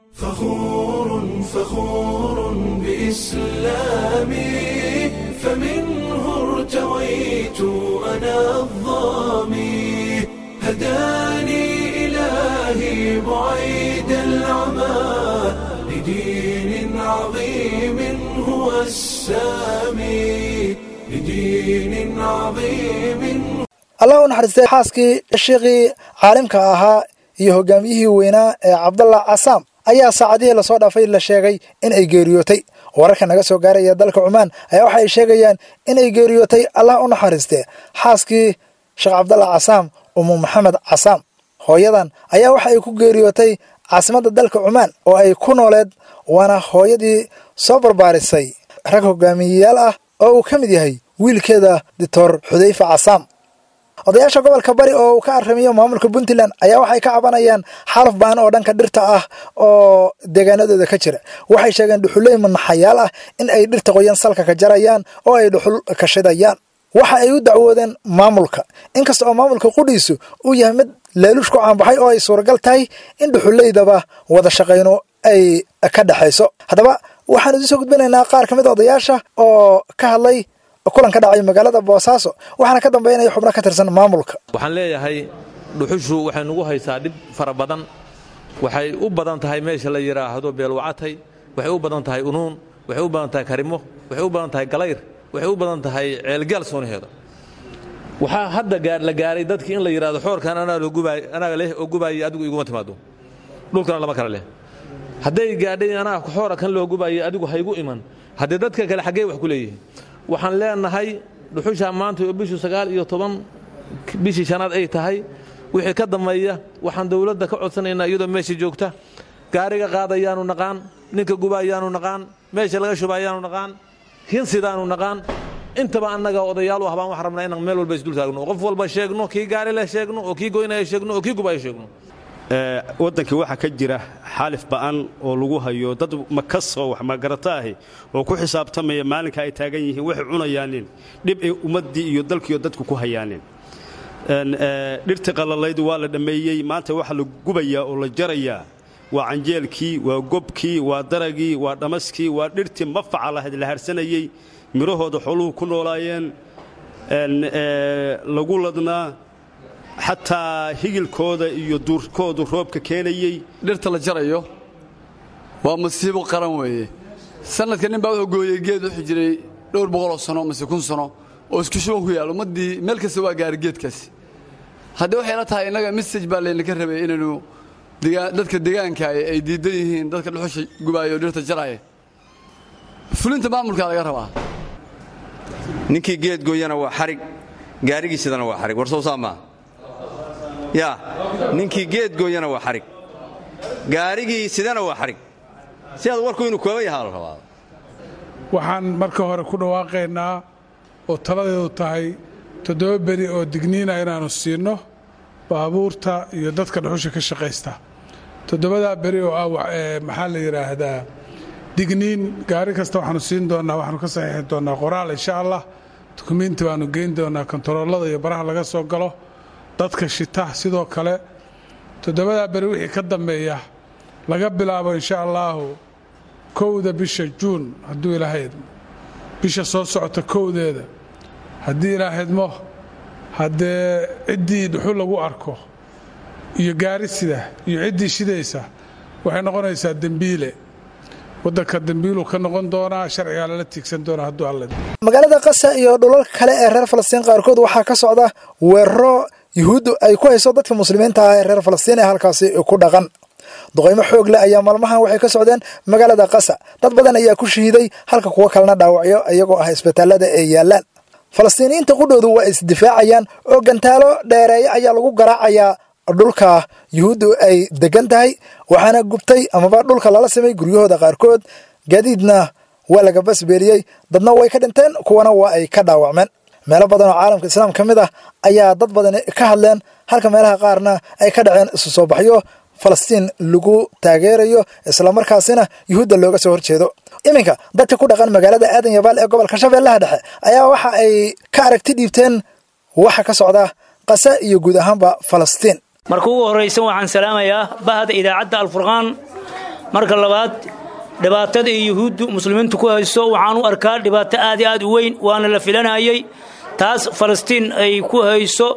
فخور فخور بإسلامي فمنه ارتويت أنا الظامي هداني إلهي بعيد العمى لدين عظيم هو السامي لدين عظيم allah u naxariistay xaaskii sheekhii caalimka ahaa iyo hogaamiyihii weynaa ee cabdallah casaam ayaa saacadihii lasoo dhaafay la sheegay in ay geeriyootay wararka naga soo gaaraya dalka cumaan ayaa waxa ay sheegayaan inay geeriyootay allah u naxariistee xaaskii sheekh cabdallah casaam umu maxamed casaam hooyadan ayaa waxa ay ku geeriyootay caasimadda dalka cumaan oo ay ku nooleed waana hooyadii soo barbaarisay rag hogaamiyeyaal ah oo uu ka mid yahay wiilkeeda doctor xudayfa casaam odayaasha gobolka bari oo uu ka aramiyo maamulka puntland ayaa waxay ka cabanayaan xaalaf baan oo dhanka dhirta ah oo deegaanadooda ka jira waxay sheegeen dhuxuley manaxayaal ah in ay dhirta qoyan salka ka jarayaan oo ay dhuxul ka shidayaan waxa ay u dacwoodeen maamulka inkasta oo maamulka qudhiisu uu yahay mid leeluush ku caanbaxay oo ay suuragal tahay in dhuxuleydaba wada shaqayno ay ka dhexayso haddaba waxaan idiin soo gudbinaynaa qaar ka mid a odayaasha oo ka hadlay kulan ka dhacay magaalada boosaaso waxaana ka dambeynaya xubno ka tirsan maamulka waxaan leeyahay dhuxushu waxay nugu haysaa dhib fara badan waxay u badan tahay meesha la yidhaahdo beelwacatay waxay u badan tahay unuun waxay u badan tahay karimo waxay u badan tahay galayr waxay u badan tahay ceelgaal soonaheeda waxaa hadda la gaaray dadkii in la yidhahdo xoorkan anaaga leh oo gubaayay adigu iguma timaado dhulkana lama kala leh hadday gaadhay anaa xoora kan loo gubaayay adigu haygu iman haddee dadka kale xaggee wax ku leeyihiin waxaan leenahay dhuxushaa maanta oo bishu sagaal iyo toban bishii shanaad ay tahay wixii ka dambeeya waxaan dowladda ka codsanaynaa iyadoo meesha joogta gaariga qaadayaanu naqaan ninka gubaayaanu naqaan meesha laga shubayaanu naqaan hinsidaanu naqaan intaba annaga odayaal u habaan waxaan rabnaa inaan meel walba isdul taagno qof walba sheegno kii gaari leh sheegno oo kii goynaya sheegno oo kii gubaya sheegno waddankii waxaa ka jira xaalif ba'an oo lagu hayo dad makasoo wax magarato ahi oo ku xisaabtamaya maalinka ay taagan yihiin waxay cunayaanin dhib ay ummaddii iyo dalkiiyo dadku ku hayaanin dhirtii qallalaydu waa la dhammeeyey maanta waxaa la gubayaa oo la jarayaa waa canjeelkii waa gobkii waa daragii waa dhamaskii waa dhirtii mafaca lahayd la harsanayey midhahooda xooluhu ku noolaayeen lagu ladnaa xataa higilkooda iyo duurkoodu roobka keenayey dhirta la jarayo waa masiibo qaran weeye sanadka nin baa wuxuu gooyey geed wuxuu jiray dhowr boqoloo sano mase kun sano oo isku shuban ku yaal ummaddii meel kasta waa gaari geedkaasi haddii waxay la tahay innaga message baa laynaka rabay inaynu dadka deegaanka ay diidan yihiin dadka dhuxusha gubaaya oo dhirta jaraaya fulinta maamulkaa laga rabaa ninkii geed gooyana waa xarig gaarigiisidana waa xarig war soo saamaa yaa ninkii geed gooyana waa xarig gaarigii sidana waa xarig si aad warku inuu kooban yahaa la rabaa waxaan marka hore ku dhawaaqaynaa oo taladeedu tahay toddoba beri oo digniina inaannu siinno baabuurta iyo dadka dhuxusha ka shaqaysta toddobadaa beri oo ah maxaa la yidhaahdaa digniin gaari kasta waxaanu siin doonnaa waxaanu ka saxiixi doonnaa qoraal insha allah dukumiinti baanu geyn doonnaa kontaroolada iyo baraha laga soo galo dadka shita sidoo kale toddobadaa beri wixii ka dambeeya laga bilaabo insha allaahu kowda bisha juun hadduu ilaahydmo bisha soo socota kowdeeda haddii ilaahydmo haddee ciddii dhuxul lagu arko iyo gaari sida iyo ciddii shidaysa waxay noqonaysaa dembiile waddanka dembiiluu ka noqon doonaa sharcigaa lala tiigsan doonaa hadduu alle magaalada qasa iyo dhulalka kale ee reer falastiin qaarkood waxaa ka socda weeraro yuhuuddu ay ku hayso dadka muslimiinta ah ee reer falastiin ee halkaasi ku dhaqan duqaymo xoog leh ayaa maalmahan waxay ka socdeen magaalada qasa dad badan ayaa ku shahiiday halka kuwo kalena dhaawacyo iyagoo ah isbitaalada ay yaallaan falastiiniyiinta qudhoodu waa isdifaacayaan oo gantaalo dheereeya ayaa lagu garaacayaa dhulka yuhuuddu ay degan tahay waxaana gubtay amaba dhulka lala samay guryahooda qaarkood gaadiidna waa laga basbeeliyey dadna way ka dhinteen kuwana waa ay ka dhaawacmeen meelo badan oo caalamka islaam ka mid ah ayaa dad badan ka hadleen halka meelaha qaarna ay ka dhaceen isu soo baxyo falastiin lagu taageerayo islamarkaasina yuhuudda looga soo horjeedo iminka dadka ku dhaqan magaalada aadan yabaal ee gobolka shabeellaha dhexe ayaa waxa ay ka aragti dhiibteen waxa ka socda qasa iyo guud ahaanba falastiin marka ugu horraysan waxaan salaamayaa bahda idaacadda alfurqaan marka labaad dhibaatada iyo yuhuuddu muslimiintu ku hayso waxaan u arkaa dhibaato aad i aad u weyn waana la filanayay taas falastiin ay ku hayso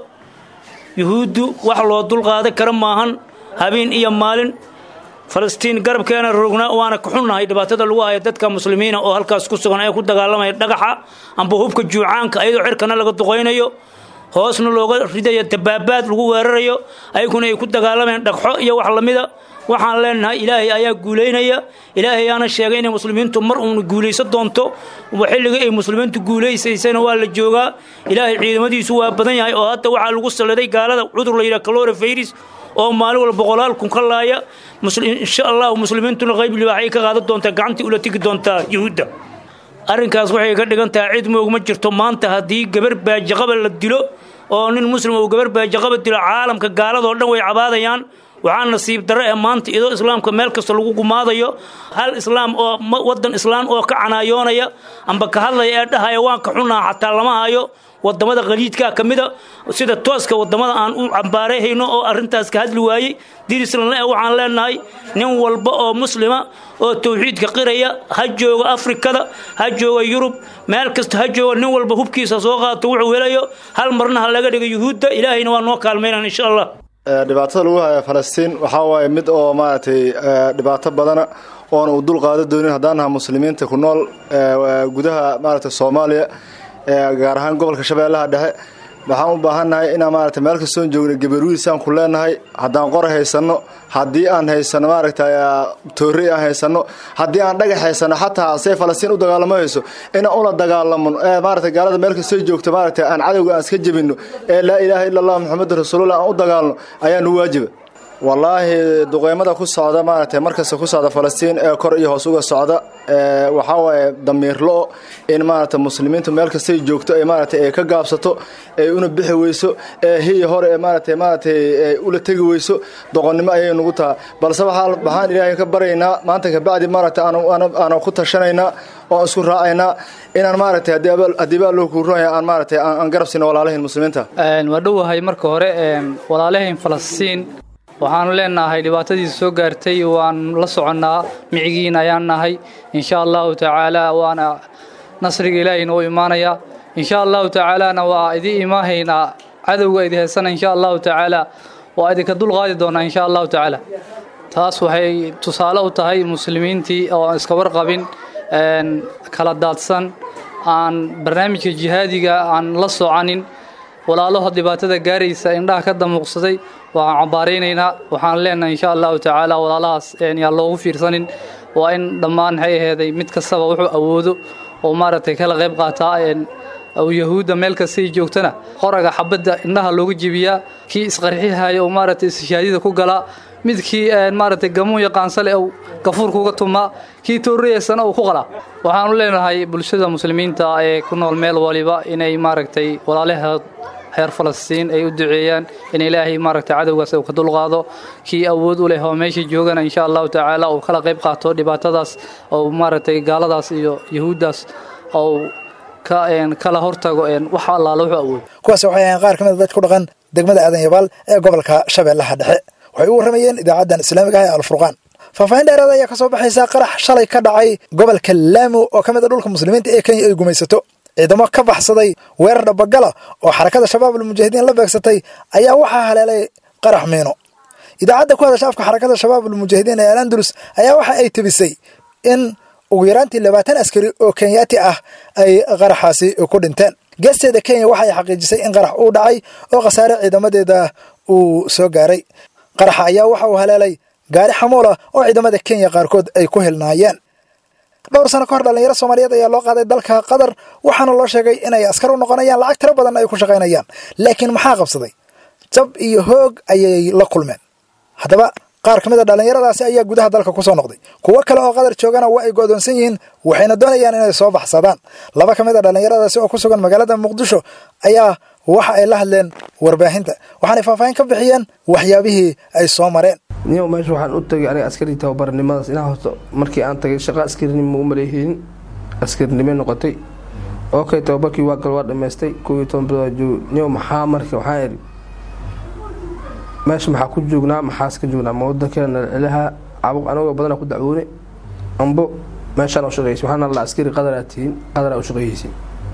yuhuuddu wax loo dulqaadan kara maahan habeen iyo maalin falastiin garabkeena rognaa waana ka xunnahay dhibaatada lagu haya dadka muslimiina oo halkaas ku sugan ee ku dagaalamaya dhagaxa amba hubka juucaanka ayadoo cirkana laga duqaynayo hoosna looga ridayo dabaabaad lagu weerarayo ayaguna ay ku dagaalamayaan dhagxo iyo wax lamida waxaan leenahay ilaahay ayaa guulaynaya ilaahay ayaana sheegay inay muslimiintu mar uuna guulaysan doonto xilligii ay muslimiintu guulaysaysana waa la joogaa ilaahay ciidamadiisu waa badan yahay oo hadda waxaa lagu salladay gaalada cudur la yidhaha calorofayris oo maalin walba boqolaal kun ka laaya insha allahu muslimiintuna qayb libaaxay ka qaadan doontaa gacantii ula tegi doontaa yuhuudda arrinkaas waxay ka dhigan tahay cid moog ma jirto maanta haddii gabar baajaqaba la dilo oo nin muslim uu gabar baajaqaba dilo caalamka gaaladoo dhan way cabaadayaan waxaa nasiib darre ee maanta iyadoo islaamka meel kasta lagu gumaadayo hal islaam oo wadan islaam oo ka canaayoonaya amba ka hadlaya ee dhahaya waan ka xunaha xataa lama hayo wadamada qaliidka ka mida sida tooska wadamada aan u cambaarayhayno oo arintaas ka hadli waayey dirislan waxaan leenahay nin walba oo muslima oo tawxiidka qiraya ha jooga afrikada ha jooga yurub meel kasta ha jooga nin walba hubkiisa soo qaato wuxuu helayo hal marna ha laga dhigo yuhuudda ilaahayna waa noo kaalmaynan insha allah dhibaatada lagu haya falastiin waxaa waaye mid oo maaragtay dhibaato badana oona uu dul qaado doonin haddaan naha muslimiinta ku nool gudaha maaragtay soomaaliya gaar ahaan gobolka shabeellaha dhexe waxaan u baahannahay inaan maaragtay meel kastoon joogna gabarwiisaan ku leenahay haddaan qora haysanno haddii aan haysanno maaragtay toorey aan haysanno haddii aan dhagax haysanno xataa say falastiin u dagaalamo hayso inaan ula dagaalamo maaragtay gaalada meel kastoo joogto maaragtay aan cadowga aan iska jebinno ee laa ilaaha illa allah maxamedu rasuulullah aan u dagaalno ayaa nu waajiba wallaahi duqeymada ku socda maaragtay markasta ku socda falastiin ee kor iyo hoos uga socda waxaa waaye damiirlo in maaragtay muslimiintu meel kastay joogto ay maaragtay ay ka gaabsato ay una bixi weyso ee hiya hore ee maaragtay maaragtay ay ula tegi weyso doqonnimo ayay nagu taha balse waxaan ilaahay ka baryaynaa maanta kabacdi maaragtay aanu ku tashanaynaa oo isku raacaynaa inaan maaragtay haddii baa loo kuuroya aan maaragtay aan garab siino walaalahayn muslimiinta waa dhowahay marka hore walaalahayn falastiin waxaanu leenahay dhibaatadiisa soo gaartay waan la soconnaa micigiin ayaan nahay insha allahu tacaala waana nasriga ilaahayna u imaanaya insha allahu tacaalana waa idin imaahaynaa cadowga idi heysana insha allahu tacaala waa idinka dulqaadi doonaa insha allahu tacaala taas waxay tusaale u tahay muslimiintii oo aan iska warqabin kala daadsan aan barnaamijka jihaadiga aan la soconin walaalaho dhibaatada gaaraysa indhaha ka damuuqsaday waxaan cambaaraynaynaa waxaan leenahay insha allahu tacaala walaalahaas yaan loogu fiirsanin waa in dhammaan maxay aheeday mid kastaba wuxuu awoodo oo maaragtay kala qayb qaataa yahuudda meel kastay joogtana qoraga xabadda indhaha looga jebiyaa kii isqarxihaya oo maaragtay ishaadida ku galaa midkii maaragtay gamuun yaqaansale uu gafuurkuuga tumaa kii toorreyaysana uu ku qalaa waxaanu leenahay bulshada muslimiinta ee ku nool meel waliba inay maaragtay walaalahood reer falastiin ay u duceeyaan in ilaahay maaragtay cadowgaas uu ka dulqaado kii awood u leh oo meesha joogana insha allahu tacaala uu kala qayb qaato dhibaatadaas oo maaragtay gaaladaas iyo yahuuddaas oo kala hortago wax allaala wuxuu awoodo kuwaas waxay ahayn qaar ka mid a dad ku dhaqan degmada aadan yabaal ee gobolka shabeellaha dhexe waxay u warramayeen idaacaddan islaamiga ah ee alfurqaan faahfaahin dheeraada ayaa ka soo baxaysa qarax shalay ka dhacay gobolka laamo oo ka mid a dhulka muslimiinta ee kenya ay gumaysato ciidamo ka baxsaday weerar dhabagala oo xarakada shabaab almujaahidiin la beegsatay ayaa waxaa haleelay qarax miino idaacadda ku hadasha afka xarakada shabaab almujaahidiin ee alandalus ayaa waxa ay tebisay in ugu yaraantii labaatan askari oo kenyaati ah ay qaraxaasi ku dhinteen geesteeda kenya waxa ay xaqiijisay in qarax uu dhacay oo khasaare ciidamadeeda uu soo gaaray qaraxa ayaa waxa uu haleelay gaari xamuula oo ciidamada kenya qaarkood ay ku hilnaayeen dhowr sano ka hor dhallinyaro soomaaliyeed ayaa loo qaaday dalka qatar waxaana loo sheegay inay askar u noqonayaan lacag tiro badan ay ku shaqaynayaan laakiin maxaa qabsaday jab iyo hoog ayay la kulmeen haddaba qaar ka mid a dhallinyaradaasi ayaa gudaha dalka ku soo noqday kuwo kale oo qatar joogana waa ay go'doonsan yihiin waxayna doonayaan inay soo baxsadaan laba ka mid a dhallinyaradaasi oo ku sugan magaalada muqdisho ayaa waxa ay la hadleen warbaahinta waxaanay faahfaahin ka bixiyeen waxyaabihii ay soo mareen niyow meesha waxaan u tagay aniga askarii tababarnimadaas inaa horta markii aan tagay shaqa askarinimo u maleehiin askarinimo noqotay okay tababarkii waa gal waa dhammaystay kow iyo toban bilood joog niyow maxaa marka waxaa idhi meesha maxaa ku joognaa maxaas ka joognaa ma wadankeena nalcelaha cabuq anagoo badana ku dacwoone ambo meeshaan u shaqeysay waxaana la askari qadar aad tihiin qadar aa u shaqeeyeysay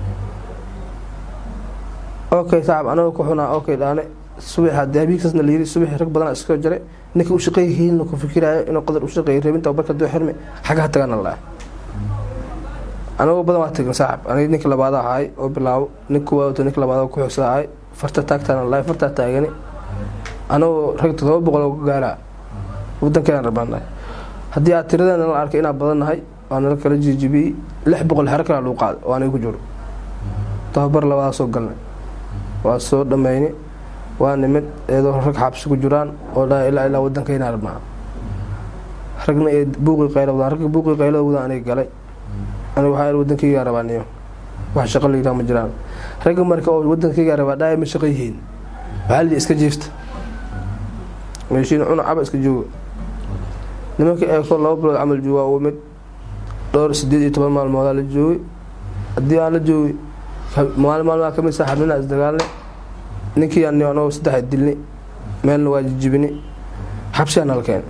okay saaxib anagoo ku xunaa okay dhaane subax haddii habiigsaasna la yiri subax rag badan iskoo jare ninka u shaqeeyihiin ku fikiraayo inuu qadar u shaqeeyo reebinta barka doo xirme xagaha tagana laa anagoo badan waa tagin saaxib aniga ninka labaada ahaay oo bilaabo ninka waato ninka labaad ku xusla ahaay farta taagtaana laa fartaa taagani anagoo rag todoba boqol oo gaaraa wadankeena rabnaanahay haddii aad tiradeena la arkay inaan badannahay waa nala kala jijibiyey lix boqol xero kala lagu qaado oo aniga ku jiro tababar labadaa soo galnay waa soo dhammayni waa nimid iyadoo rag xabsi ku jiraan oo dhaa ilaa ilaa wadankeena rabnaa ragna ee buuqii qayla wadaan ragga buuqii qaylada wadaan aniga galay aniga waxaa il wadankaygaa rabaa niyo wax shaqo la yidhaha ma jiraan ragga marka oo wadankaygaa rabaa dhaaya ma shaqo yihiin waxaa la iska jiifta meeshiina cuna caba iska jooga nimankii eekoo laba bilood camal jooga waa mid dhowr sideed iyo toban maalmoodaa la joogay haddii aan la joogay maalin maalmaha kamid saaxiibnina isdagaalnay ninkii aan anagoo saddex dilnay meelna waa jijibinay xabsigaa nala keenay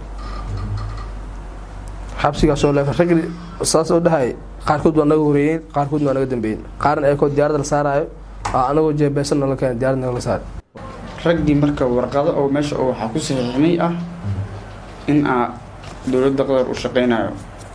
xabsigaasoo leefa ragli saas oo dhahay qaarkood waa naga horeeyeen qaarkoodna waa naga dambeeyeen qaarna eekoo diyaaradda la saaraayo aa anagoo jeebeesan nala keenay diyaaradda nagala saaray raggii marka warqado oo meesha oo waxaa ku saxiixmay ah in aa dowladda qatar u shaqaynayo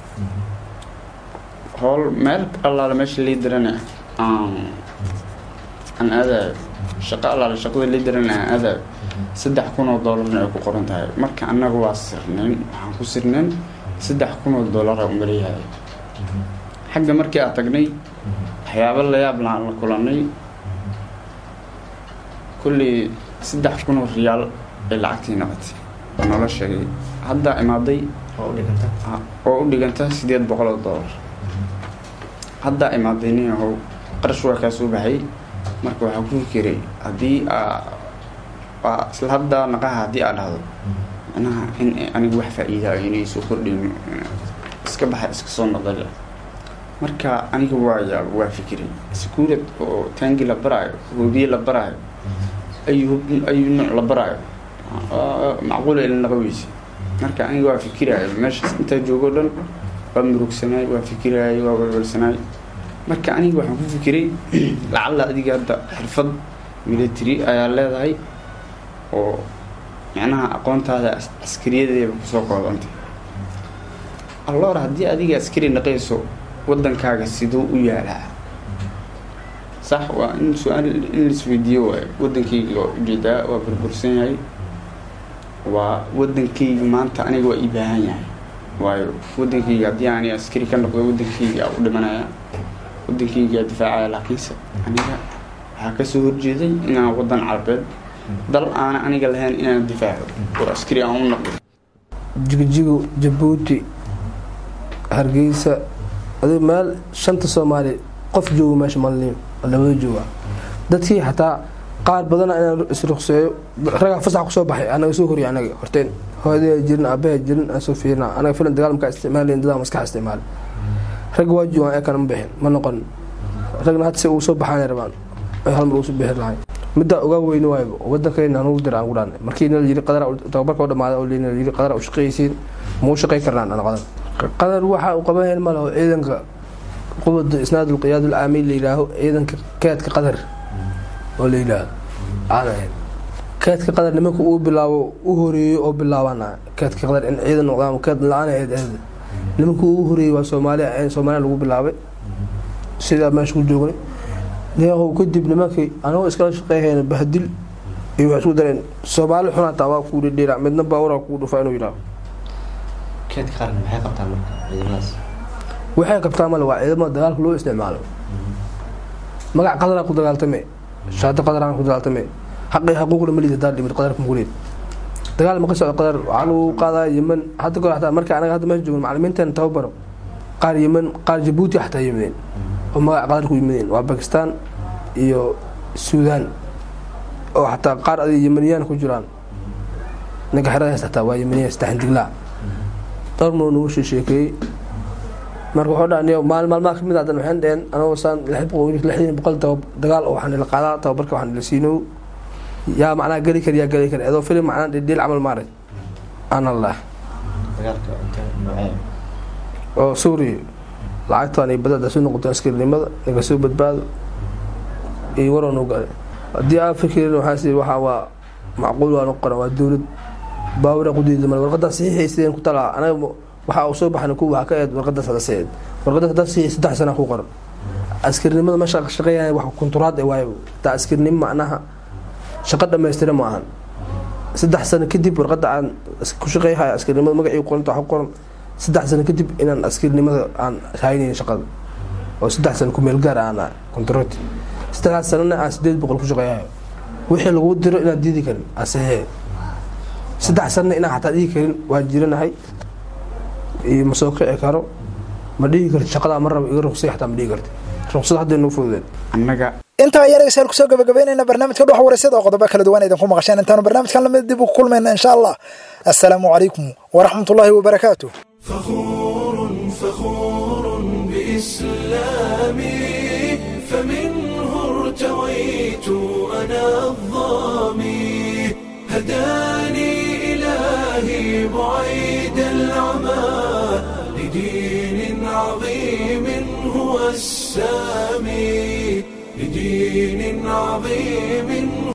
howl meel allaale meesha lii dirana aan aan aadayo shaqo allaale shaqada lii dirana aan aadayo saddex kun oo doolarna ay ku qoran tahay marka annaga waa sirnayn waxaan ku sirnayn saddex kun oo doolara umaleeyahay xagga markii aan tagnay waxyaabo layaab laan la kulanay kullii saddex kun oo riyaal ay lacagtii noqotay oo noola sheegay haddaa imaaday oo u dhiganta sideed boqol oo doolar haddaa imaaday nin ahow qarash waa kaa soo baxay marka waxaa ku fikiray haddii aa isla haddaa naqaha haddii aa dhahdo micnaha in anigu wax faa-iidaa inay soo kordhin iska baxa iska soo noqdale marka aniga waa yaab waa fikiray iskuulad oo taangi la baraayo hoobiye la baraayo ayuu ayuu nooc la baraayo macquula ilin laga weyse marka aniga waa fikiraayo meeshaas intaa joogo dhan waa murugsanaay waa fikiraay waa walwalsanaay marka aniga waxaan ku fikiray lacalla adiga hadda xirfad military ayaa leedahay oo macnaha aqoontaada askariyadeeba kusoo koodantay alloor haddii adiga askari naqayso waddankaaga siduu u yaalaa sax waa in su-aal in laisweydiiyo waayo waddankayga waa ujeedaa waa burbursan yahay waa waddankayga maanta aniga waa ii baahan yahay waayo waddankayga haddii aani askari ka noqdo waddankayga u dhimanaya waddankayga difaacaya laakiinse aniga waxaa kasoo horjeeday inaan waddan carabeed dal aana aniga lahayn inaan difaaco oo askari aan u noqdo jigjigo jabuuti hargeysa adi meel shanta soomaali qof joogo meesha malniyo labada jooga dadkii xataa qaar badana inaan isruqseeyo ragaa fasax kusoo baxay anaga soo horiya anaga horteen hooyadaya jirin aabaha jirin aan soo fiirina anaga filan dagaal markaa isticmaalayn dadaa maskaxa isticmaala ragga waa joogaan eekana ma bixin ma noqon ragna hadda si ugu soo baxaanay rabaan ay hal mar ugu soo bixi lahayn middaa ogaa weyni waayba wadankayna anugu dira aan ku dhaanay markii nala yiri qadar tababarka oo dhamaaday oo nala yiri qadar u shaqaysiin muu shaqay karnaan ana qadar qadar waxa uu qaban ma laho ciidanka qubada isnaadul qiyaad al aamiin la yidhaaho ciidanka keedka qadar oo la yidhaaho aan ahayn keedka qadar nimanka uu bilaabo u horeeyo oo bilaabana keedka qadar in ciidan noqdaan keed la-aan ahayd ahayd nimanka uu horeeyey waa soomaaliya soomaaliya lagu bilaabay sidaa meesha ku joognay neehow kadib nimankii anagoo iskala shaqeeyhayna bahdil iyo waxay isku dareen soomaali xunaataa waa kuu dhedheera midna baawura kuu dhufa inuu yidhaaho keedka qaran maxay qabtaan marka ciidamadaas waxay qabtaa male waa ciidamada dagaalka loo isticmaalo magac qadaraan ku dagaaltame shaati qadaraan ku dagaaltame xaqii xaquuqna malid hadaa dhimid qadarka muguleed dagaal ma ka socdo qadar waxaa lagu qaadaa yeman hadda kor xataa marka anaga hadda meesha joogno macalimiinteena tababaro qaar yeman qaar jabuuti xataa yimideen oo magac qadar ku yimideen waa bakistaan iyo suudaan oo xataa qaar adig yemaniyaan ku jiraan ninka xeradaas xataa waa yemaniya saddex diglaa dhowrmuu nagu sheekeeyey marka wuxuu dhaha maalin maalmaha kamid hadan waxaan dheheen anagoo saan lixdan boqol dagaal oo waxaan ila qaadaa tababarka waxaan ila siinow yaa macnaha geli kar yaa geli kar adoo filim macnaa dhidhiil camal maaray aan allah oo suuriya lacagtaan iyo badada soo noqoteen askarinimada naga soo badbaado iyo waroon u gale haddii aa fikirin waxaas waxaa waa macquul waa noqon waa dowlad baawira qudiida male warqadaa saxiixaysideen ku talaa anaga waxa uu soo baxna ku waxa ka eed warqadaas hada saeed warqadaas hadaa saxiix saddex sana ku qoran askarinimada meesha shaqeeyaa wax kunturaad ee waayo taa askarinimo macnaha shaqo dhammaystira ma ahan saddex sano kadib warqada aan ku shaqeeyhaya askarinimada magacii qoranta wax ku qoran saddex sano kadib inaan askarinimada aan haynayn shaqada oo saddex sano ku meel gaar aan kontarooti saddexdaas sanana aan sideed boqol ku shaqeeyayo wixii lagu diro inaad diidi karin asaxee saddex sanana inaan xataa dhihi karin waa jiranahay iyo ma soo kici karo ma dhihi karti shaqadaa ma rabo iga ruqsay xataa ma dhihi karti ruqsad hadda inuu fududeen annaga intaa ayaa dhegeystayaal kusoo gabagabeynayna barnaamijka dhuxa waraysyada oo qodobo kala duwan idinku maqasheen intaanu barnaamijkan lamid dib u kulmayna insha allah assalaamu calaykum waraxmatullaahi wabarakaatu فخور بإسلامي فمنه ارتويت أنا الظامي هداني إلهي بعيد العمى لدين عظيم هو السامي لدين عظيم